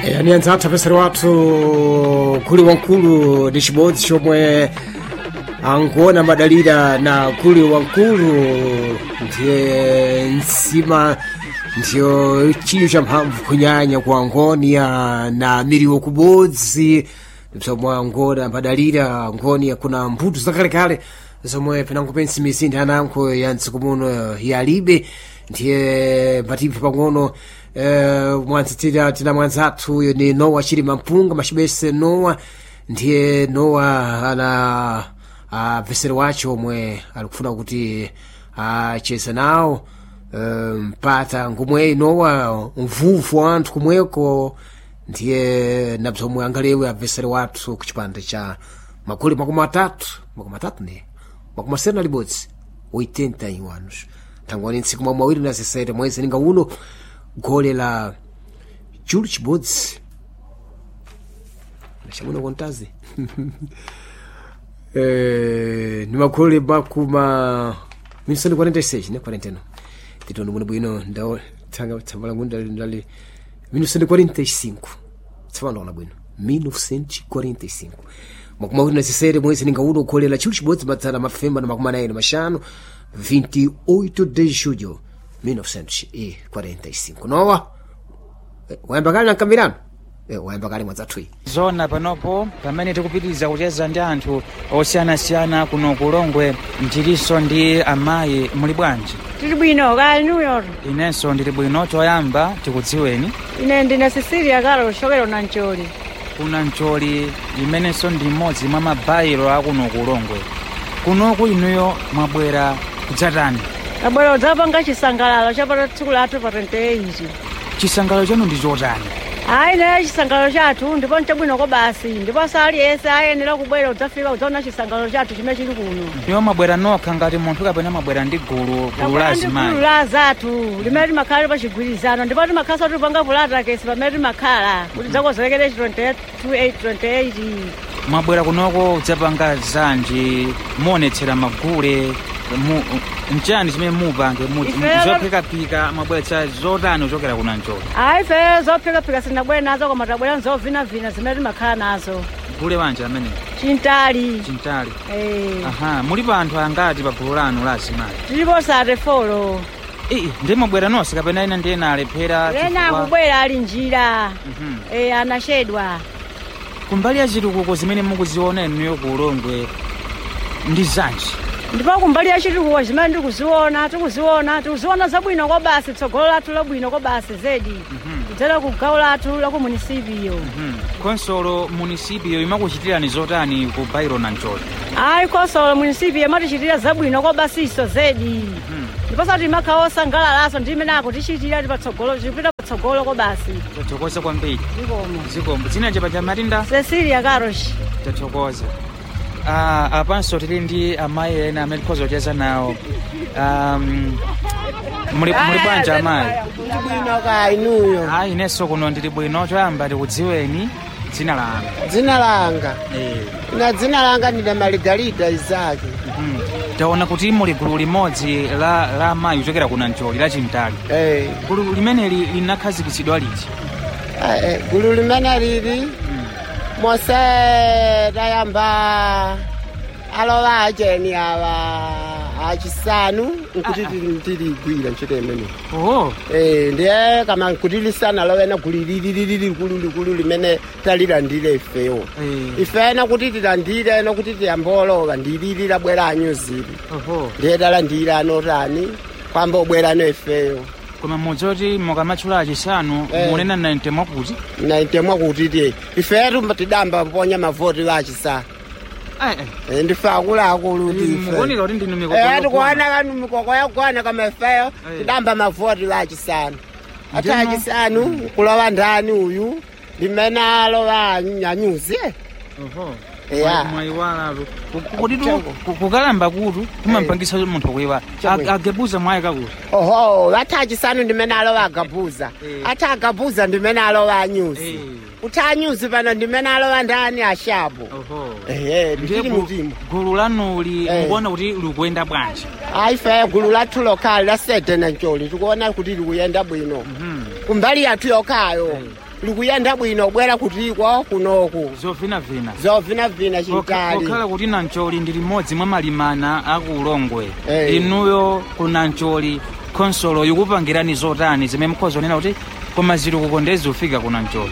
yani anzathu apesera wathu kuli wankulu ndi chibodzi chomwe ankuona madalira na kuli wankulu ndiye nsima ndiyo chiyo cha mphamvu kunyanya ku angonia na miriwo kubodzi zomwe angona madalira angonia kuna mbuto zakalekale zomwe penango pensi mizinda ananko ya mtsiku muno yalibe ndiye patiphi pang'ono eh, mwanzitira tina mwanzathu uyo ni nowa chilima mpunga machibese nowa ndiye nowa ana apesero wacho omwe alikufuna kuti acheze nawo eh, mpata ngomwe nowa mvuvu wa anthu kumweko ndiye na bzomwe angalewe apesero wathu ku chipande cha makumi makumi atatu makumi atatu ne makumi asere na libodzi 81 anos thangwani ntsiku mwa mawiri na zisere mwezi ninga uno gole la julu chibodzi nachamuno kontazi eh, ni magole makuma minisoni 46 ne 41 titono muno bwino ndao thanga tsamba langu ndali ndali minisoni 45 tsamba ndaona bwino 1945 makumi awiri na zisere mwezi ninga uno gole la julu chibodzi madzana mafemba na makumi anayi na mashanu 28 de julho 1945 nowa eh, wayamba kale nankambirano eh, wayamba kale mwadzathuyi zona panopo pamene tikupitiriza kucheza ndi anthu osiyanasiyana kuno kulongwe mchilinso ndi amayi muli bwanji tili bwino kali nuyo inenso ndili bwino choyamba tikudziweni ine ndine sisilia kalo shokero na mcholi kuna mcholi imenenso ndi mmodzi mwa mabayiro akuno kulongwe kunoku inuyo mwabwera kudzatani tabwera udzapanga chisangalalo chapata tsiku lathu pa 28 chisangalalo chanu ndi chotani ayi ne chisangalalo chathu ndipo nchabwino ko basi ndiponso aliyense ayenera kubwera udzafika udzaona chisangalalo chathu chimene chili kuno iwo mwabwera nokha ngati munthu kapena mwabwera ndi gulu gulu la gulu azimayi la zathu limene timakhala tili pa chigwirizano ndipo timakhala tipanga vulata kesi pamene timakhala kuti dzakozolekere 28 mwabwera kunoko udzapanga zanji muonetsera magule mu, mchani chimene mupange muti Ifeyo- zophikapika mwabweretsa zotani kuchokera kuna mcholi ayi fe zophikapika sinabwere nazo koma tabwera nzovinavina zimene timakhala nazo gule wanje amene chintali chintali Eh, aha mulipo anthu angati pa gulu lanu la azimayi tilipo sate folo ii ndi mwabwera nonse kapena ina ndi ena alephera ena chifukwa- akubwera ali njira Mhm. eh, anachedwa kumbali ya chitukuko zimene mukuziona inuyo ku ulongwe ndi zanji ndipo kumbali ya chitukuko zimene tikuziona tikuziona tikuziona zabwino kwa basi tsogolo lathu labwino kwa basi zedi kudzera ku gawo lathu la ku munisipiyo Mhm. konsolo munisipio imakuchitirani zotani ku bairo na mcholi ayi konsolo munisipiyo imatichitira zabwino kwa basiso zedi ndiponso timakhala osangalalaso ndi imene akutichitira tipatsogolo tipita patsogolo kwa basi tathokoza kwambiri zikomo zikombo dzina chepa cha matinda cecilia karoshi tathokoza ah, apanso tili ndi amayi ena amene tikhoza kucheza nawo um, muli muli bwanji amayi bwino ka inuyo ayi inenso kuno ndili bwino choyamba tikudziweni dzina lanu dzina langa eh. na dzina langa ndine maligalida izaki mhm. taona kuti muli gulu limodzi la, la amayi kuchokera kuna mcholi la chintali Eh, gulu limeneli linakhazikitsidwa liti eh, eh, gulu limene lili mose tayamba alowa acheni awa achisanu nkuti tili- tiligwira ntchito imene oh. Eh, ndiye kama nkuti lisana lowena gulu lililili likulu likulu limene talilandire ifewo eh. ifena kuti tilandire eno kuti tiyambolowa ndilili labwera anyuzili oho ndiye talandira anotani kwamba ubwerano ifeyo koma mudzoti mukamatchula achisanu Eh. munena 90 mwakuti naitemwa kuti ti ifetu tidamba ponya mavoti lachisa eh, eh. ndife akuluakulu ti mukuoneka kuti ndinu ife mikoko tikuona kanu mikoko yakugwana kama ifeyo Eh. tidamba mavoti lachisanu ati Ndimo- achisanu kulowa ndani uyu limene alowa anyuzi Oho. Yeah. Mwa- mwayiwalalo kuti Changu. kukalamba kutu kumampangisa munthu kuyiwala Changu. agebuza mwayika kuti oho ati achisanu ndimene alowa agabuza Eh. ati agabuza ndimene alowa anyuzi Eh. kuti anyuzi pano ndimene alowa ndani ashapo oho ehe ndiye nditili gu- mutima gulu lanuli Eh. mukuona kuti likuyenda bwanji aife gulu lathu lokhali la sete na ncoli tikuona kuti likuyenda bwino Mhm. kumbali yathu yokhayo likuyenda bwino bwera kutiko kunoku zovinavina zovinavina chintali kokhala kuti nancholi ndi limodzi mwa malimana aku ulongwe Eh. inuyo ku nancholi khonsolo ikupangirani zotani zimene mukhoza kunena kuti koma zitukuko ndezifika ku nancholi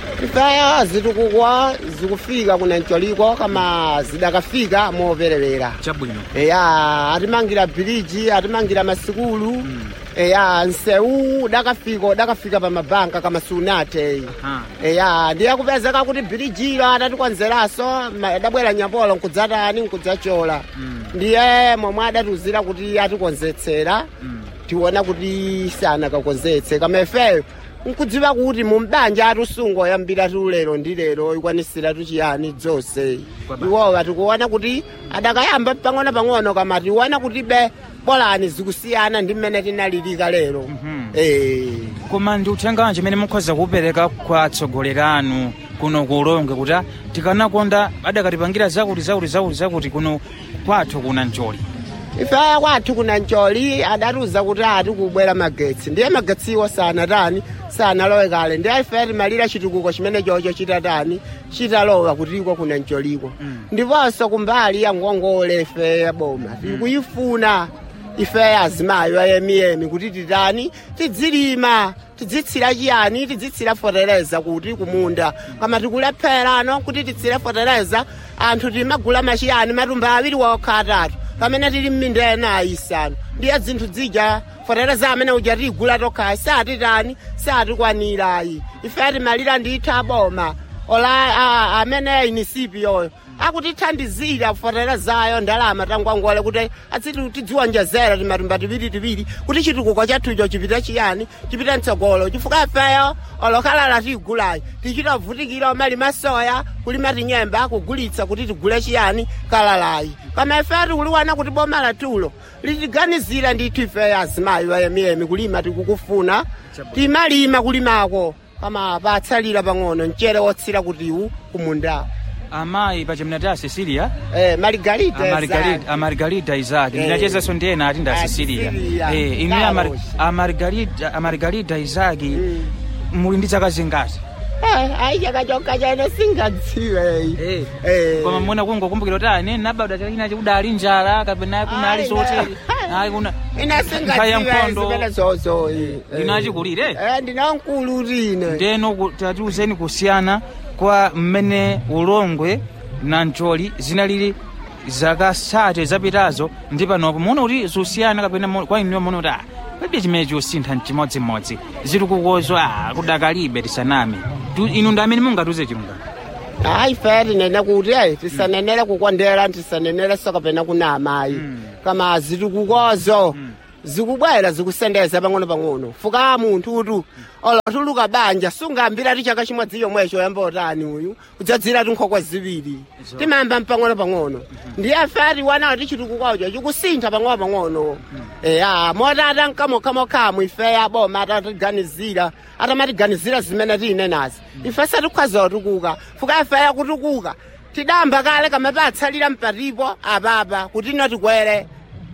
ifeyo zitukukwa zikufika kunancholiko kama zidakafika moperewera chabwino eya atimangira biliji atimangira masikulu eya nseu dakafika dakafika pa mabanka kama sunate Aha. eya ndiye kupezeka kuti bilijilo atatikonzeraso ma- adabwera nyapolo nkudzatani nkudzachola ndiye momwe adatuzira kuti atikonzetsera tiona kuti sanakakonzetse kama ifeyo nkudziwa kuti mumbanja atisungo yambira tiulero ndi lero ikwanisira tuchiyani dzonse Kwaba. iwowa tikuona kuti adakayamba pang'ono pang'ono kama tiona kuti be bolani zikusiyana ndi mmene tinalilika lero Mhm. Eh. koma ndi uthenga wanji umene mukhoza kupereka kwa atsogoleri anu kuno ku ulongwe kuti ah, tikanakonda adakatipangira zakuti zakuti zakuti zakuti kuno kwathu ku nancholi ifeya kwathu kuna ncoli adatiuza kuti ati kubwera magetsi ndiye magetsiwo sanatani sanalowe kale ndiye ife timalira chitukuko chimene chocho chitatani chitalowa kutiko kuna ncoliko ndiponso kumbali ya ngongole ife ya boma tikuyifuna ife azimayo ayemiyemi kuti titani tidzilima tidzitsira chiyani tidzitsira fotereza kuti kumunda kama tikulephera ano kuti titsire fotereza anthu timagula machiyani matumba awiri wokha atatu pamene tili mminda ena ayisanu ndiye zinthu zija fotereza amene uja tigula tokhayi satitani satikwanirayi ife timalira nditha boma ola a- amene inisipi yoyo akutithandizira foterezayo ndalama tangwangole kuti atsiti tidziwonjezera timatumba tiwiri tiwiri kuti chitukuko chathucho chipite chiyani chipite mtsogolo chifukwa ifeyo olokhalala tigulayi tichitavutikira omalima soya kulima tinyemba kugulitsa kuti tigule chiyani kalalayi kama ifeyo tikuliwana kuti boma latulo litiganizira ndithu ifeyo azimayi wayemiyemi kulima tikukufuna timalima kulimako kama patsalira pang'ono mchere wotsira kutiwu kumundawo amayi pachimene a cecilia Eh, Margarita. Amargarida- amargarida isaki Eh. ndinachezaso ndi ena ati nda Ah, cecilia Cecilia. Eh, inu ya Amar- Carlos. amargarida amargarida isaki muli ndi zaka zingati ayi chakachoka chene singadziwe Eh. koma mona kungokumbukira kuti ane nabada chakina chikudali njala kapena kunali Ayi, zotere ayi kuna ina Nkhaya ya singadziwe nkhondo. zimene zozo Inu achikulire? ndinankulu tine ndeno ku- tatiuzeni kusiyana kwa mmene ulongwe na ncoli zinalili zaka sate zapitazo ndi panopo muona kuti zosiyana kapena mo- kwa inuyo muona kuti ah, palibe chimene chosintha mchimodzimodzi zitukukozo ah, kudakalibe tisaname Tu- inu ndi amene mungatiuze chilungamo ayi fe tinene kuti ayi tisanenere kukondera tisanenere so kapena kuna amayi kama zitukukozo zikubwera zikusendeza pang'ono pang'ono fuka munthu utu olotuluka banja sungambira ti chaka chimodzi yomwecho yamba otani uyu kudzadzira tinkhokwe ziwiri timayamba mpang'ono pang'ono ndiye fe tiwana ti chitukukocho chikusintha pang'ono pang'ono eya motata nkamokhamokhamu ife aboma atatiganizira atamatiganizira zimene tine nazi ife satikhoza kutukuka fuka ife yakutukuka tidamba kale kama patsalira mpatipo apapa kuti ino tikwere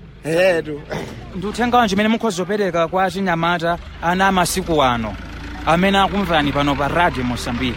etu ndi uthenga wanji umene mukhoza kupereka kwa achinyamata ana amasiku ano amene akumvani pano pa radio mosambiki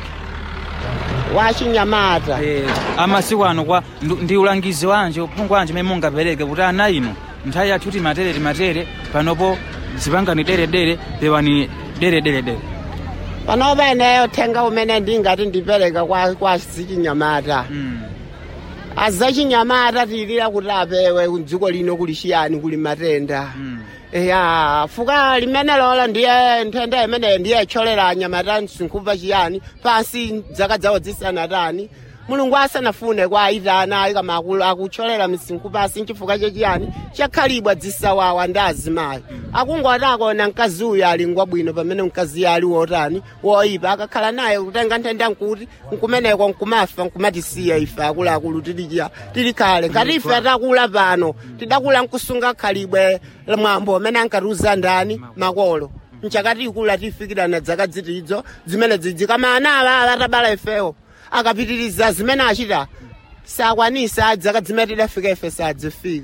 wachinyamata Eh, amasiku ano kwa ndu- ndi ulangizi wanje uphungu wanje umene mungapereke kuti ana inu nthawi yathu timatere timatere panopo zipangani deredere pewani deredere panopa ineyo uthenga umene ndingati ndipereka kwa, kwa zichinyamata Mm. azachinyamata tilira kuti apewe dziko lino kuli chiyani kuli matenda Mm. ya fuka limene lola ndiye nthenda imeneyo ndiye icholera anyamata msinkhuva chiyani pansi dzaka zawo zisanatani mulungu asanafune kwa aitana ayi kama akulu- akucholera msinkhu pansi nchifukwa chachiyani chakhalibwa dzisawawa ndi azimayi akungoti akona mkazi uyu ali ngwabwino pamene mkazi ali wotani woyipa akakhala naye kutenga nthenda nkuti nkumeneko nkumafa nkumatisiya ife akuluakulu tilichiya tili khale ngati ife atakula pano tidakula nkusunga khalibwe la mwambo amene ankatiuza ndani makolo nchakati ikula tifikirana dzaka zitidzo zimene dzidzi kama ana awa atabala ifewo akapitiriza zimene achita sakwanisa dzaka zimene tidafika ife sadzifika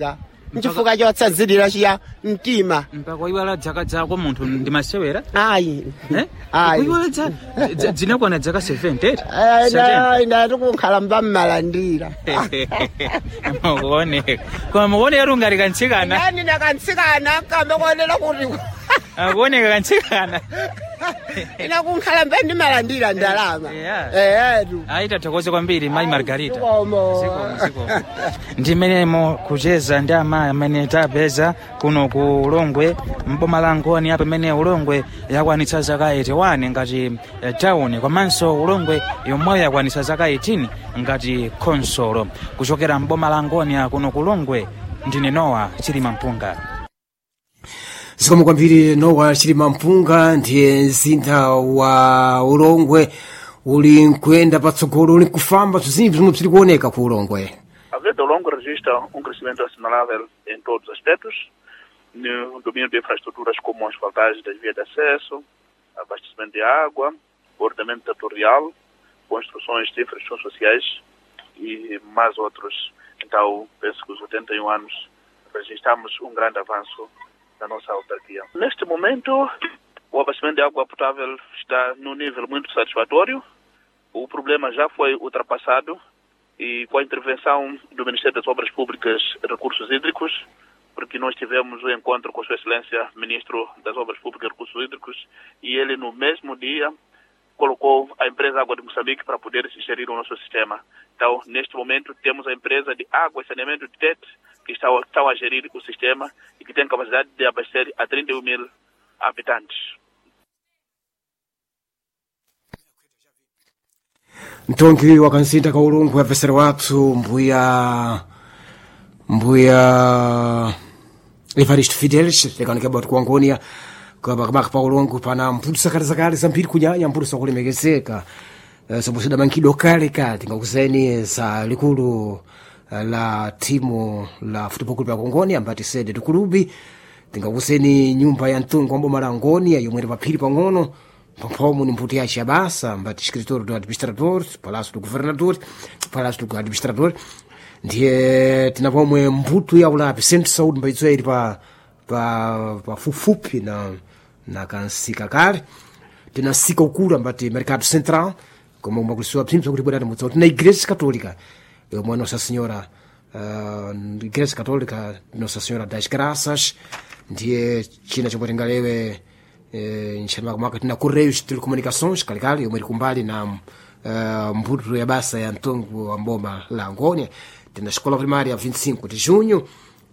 nchifukwa chotsanzirira chiya mtima mpaka kuiwala dzaka zako munthu ndi masewera ayi Eh? Ayi. kuiwala dza- dza- zinakwana dzaka 70 Eh, ina- ina tikukhala mbammalandira mukuoneka koma mukuoneka kuti ungati kantsikana nani nakantsikana kamekuonera kuti akuoneka kantsikana ina kunkhala mbe ndimalandira ndalama Yeah. eyetu ayi tathokoze kwambiri mayi margarita Zikomo. Zikomo, zikomo. ndi menemo kucheza ndi amayi amene tapeza kuno ku ulongwe mboma la ngoni apo imene ulongwe yakwanitsa zaka 81 ngati eh, town komanso ulongwe yomweyo yakwanitsa zaka 18 ngati khonsolo kuchokera mboma la ngoni kuno ku ulongwe ndine nowa chilima mpunga zikomo kwambiri nowa chilima mpunga ndiye mzinda wa ulongwe uli nkuyenda patsogolo uli nkufamba zinthu zomwe zili kuoneka ku ulongwe A Verde ao Longo registra um crescimento assinalável em todos os aspectos, no domínio de infraestruturas como asfaltagem das vias de acesso, abastecimento de água, ordenamento territorial, construções de infraestruturas sociais e mais outros. Então, penso que os 81 anos registramos um grande avanço na nossa autarquia. Neste momento, o abastecimento de água potável está num nível muito satisfatório. O problema já foi ultrapassado e com a intervenção do Ministério das Obras Públicas e Recursos Hídricos, porque nós tivemos o encontro com Sua Excelência, Ministro das Obras Públicas e Recursos Hídricos, e ele no mesmo dia colocou a empresa Água de Moçambique para poder se gerir o nosso sistema. Então, neste momento, temos a empresa de água e saneamento de TET, que está, está a gerir o sistema e que tem capacidade de abastecer a 31 mil habitantes. mtongi wa kanzinda ka ulungu yapesera wathu mbuya mbuya evarist fidelis lekaonekeba kuti kuangonia kamaka pa ulungu pana mphuthu zakale zakale zambiri kunyanya mphuthu zakulemekezeka Eh, somwe zidamankhidwa kale kale tingakuzeni za likulu eh, la timu la futebol club ya kongonia ambati sede tikulubi tingakuzeni nyumba ya mtungu wa boma la ngonia yomwe ili paphiri pang'ono pamphomo ni mputi yace ya basa ambati escritor do administrador palácio do governador palácio do administrador ndiye tina pomwe mbuto ya ulapi centro de saúde mbaidzo ili pa pa pafupifupi na na kansika kale tina nsika ukulu ambati mercado central como makulisiwa psimpsa kuti bwerani mutsa tina igreja católica yomwe nossa senhora uh, igreja católica nossa senhora das graças ndiye china chomwe tingalewe eh, nxanimakamaka tina correios de telecomunicações kalikali yomwe ili kumbali na uh, mbuto ya basa ya mtongo wa mboma la angônia tina escola primária 25 de junho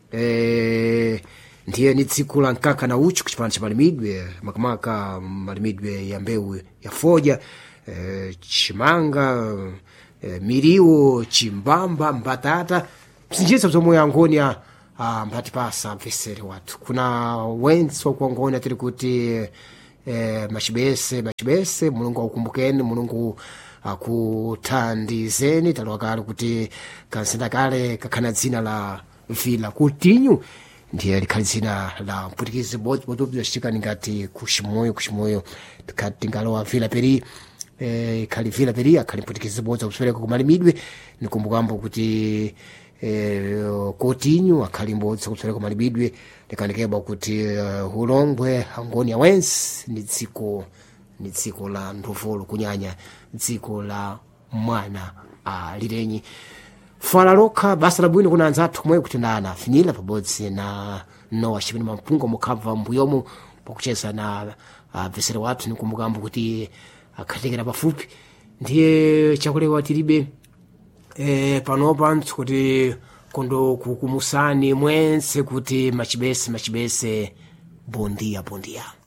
eh, ndiye ni tsiku la nkaka na uchu kuchipano cha malimidwe makamaka malimidwe ya mbewu ya foja eh, chimanga eh, miriwo chimbamba mbatata bzinjisa bzomwe yangonia ah, mbati pasa mvesere wathu kuna wensi wakuangonia tiri kuti eh, machibese machibese mulungu akukumbukeni mulungu akuthandizeni taliwa kale kuti kansinda kale kakhana dzina la vila kutinyu ndiye likhali dzina la mpwitikizi bodzi bodobza citikani ngati kuximoyo kuximoyo tikhati tingalowa vila peri eh, ikhali vila peri akhali mpwitikizi bodzi akusipereka kumalimidwe nikumbukambo kuti eh, kotinyu akhali mbodzi akusipereka kumalimidwe likanikeba kuti uh, ulongwe angoni awensi ni dziko ni dziko la ndovolo kunyanya dziko la mwana alirenyi fala lokha basa labwino kuna anzathu omwe kuti ndana afinyira pabodzi na nowa chipini mampunga mukhabva mbuyomo pakucheza na abvesera wathu nikumbukambo kuti akhatekera pafupi ndiye chakulewa tilibe eh, panopa ntsi kuti kondo kukumusani mwense kuti machibese machibese bondia bondia